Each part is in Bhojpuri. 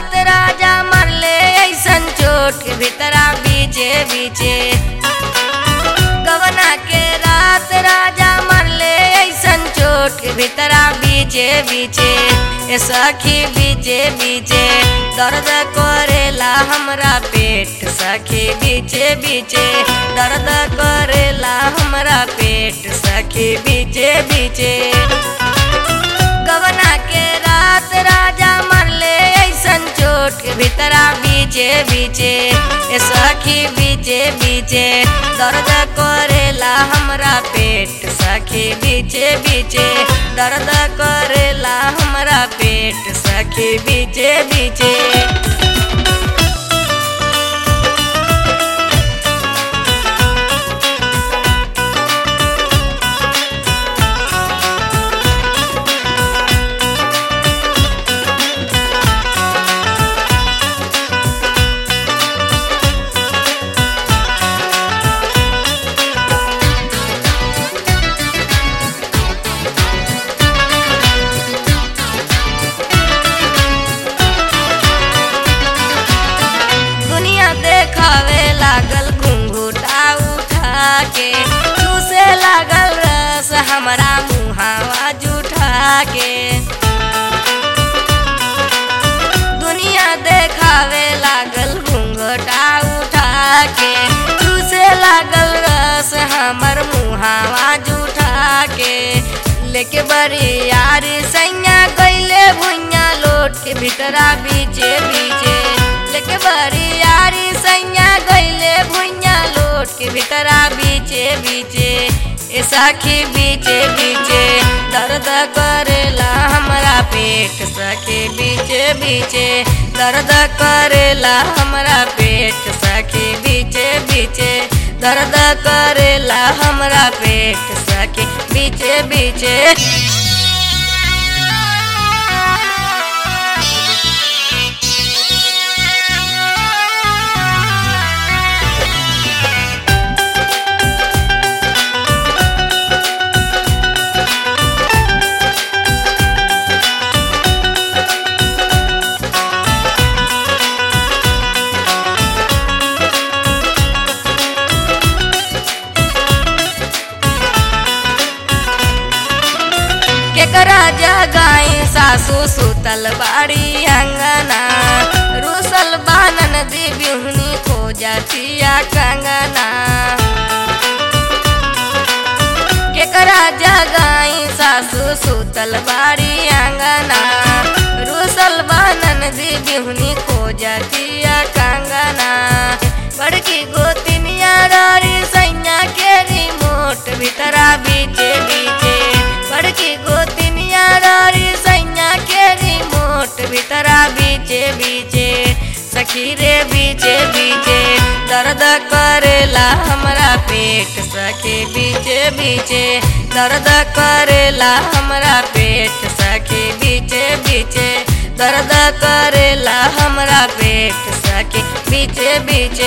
रात राजा मरले ऐसन चोट के भीतरा बीचे बीचे गवना के रात राजा मरले ऐसन चोट के भीतरा बीचे बीचे ए सखी बीचे बीचे दर्द करेला हमरा पेट सखी बीचे बीचे दर्द करेला हमरा पेट सखी बीचे बीचे गवना के रात राजा मरले ऐसन चोट के भीतरा बीचे बीचे ए सखी बीचे बीचे दर्द करेला हमरा पेट सखी बीचे बीचे दर्द करेला हमरा पेट सखी बीचे बीचे दुनिया देखावे लागल घुंघूटा उठा के चूसे लागल रस हमरा मुहावा जुठा के दुनिया देखावे लागल घुंघटा उठा के चूसे लागल रस हमर मुहावा जुठा के लेके बड़ी यार सैया गईले भुइया लोट के भीतरा बीचे बीचे लेके बड़ी यारी सैया गईले भुइया लोट के भीतरा बीचे बीचे ए सखी बीचे बीचे दर्द करेला हमरा पेट सखी बीचे बीचे दर्द करेला हमरा पेट सखी बीचे बीचे दर्द करेला हमरा पेट सखी बीचे बीचे केकरा जगाई सासू सुतल बाड़ी अंगना रुसल बानन दिव्युहनी खोजतिया कंगना केकरा जगाई सासू सुतल बाड़ी अंगना रुसल बानन दिव्युहनी खोजतिया कंगना बड़की गोतिनिया रारी सैया के रिमोट भीतरा बीचे बीचे बड़की गोतिनिया रारी सैया के रिमोट भीतरा बीचे बीचे सखी रे बीचे बीचे दर्द करेला हमरा पेट सखी बीचे बीचे दर्द करेला हमरा पेट सखी बीचे बीचे दर्द करेला हमरा पेट सखी बीचे बीचे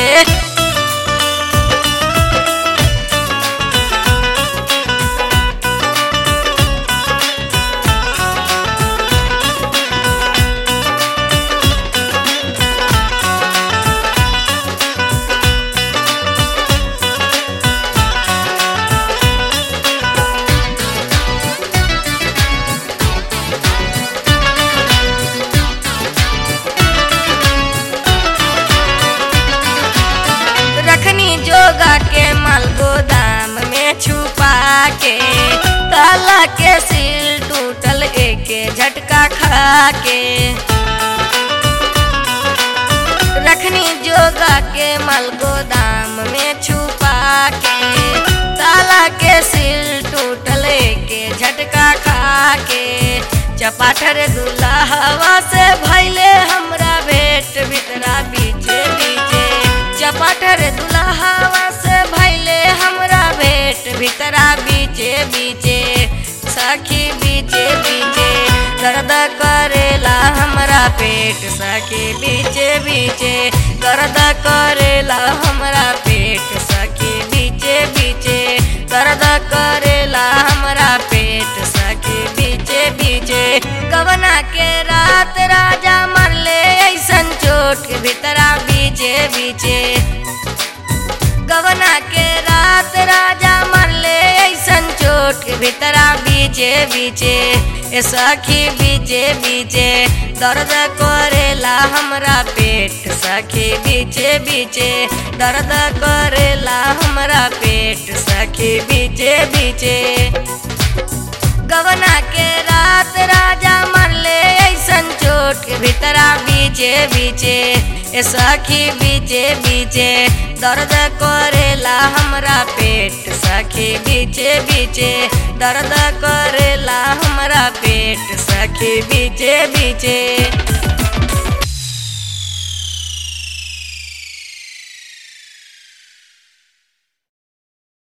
रखनी जोगा के माल गोदाम में छुपा के ताला के सील टूटल एके झटका खा के रखनी जोगा के माल गोदाम में छुपा के ताला के सील टूटल एके झटका खा के चपाटर दुल्हवा से भैले हमरा भेट भीतरा बीचे बीचे चपाटर दुल्हवा से भैले हमरा भेट भीतरा बीचे बीचे सखी बीचे बीचे दर्द करेला हमरा पेट सखी बीचे बीचे दर्द करेला हमरा पेट सखी बीचे बीचे दर्द करेला हमरा पेट सखी बीचे बीचे बीचे गवना के रात राजा मरले ऐसन चोट के भीतरा बीचे बीचे गवना के रात राजा मरले ऐसन चोट के भीतरा बीचे बीचे ए सखी बीचे बीचे दर्द करेला हमरा पेट सखी बीचे बीचे दर्द करेला हमरा पेट सखी बीचे बीचे गवना के रात राजा मरले ऐसन चोट के भीतरा बीचे बीचे ए सखी बीचे बीचे दर्द करेला हमरा पेट सखी बीचे बीचे दर्द करेला हमरा पेट सखी बीचे बीचे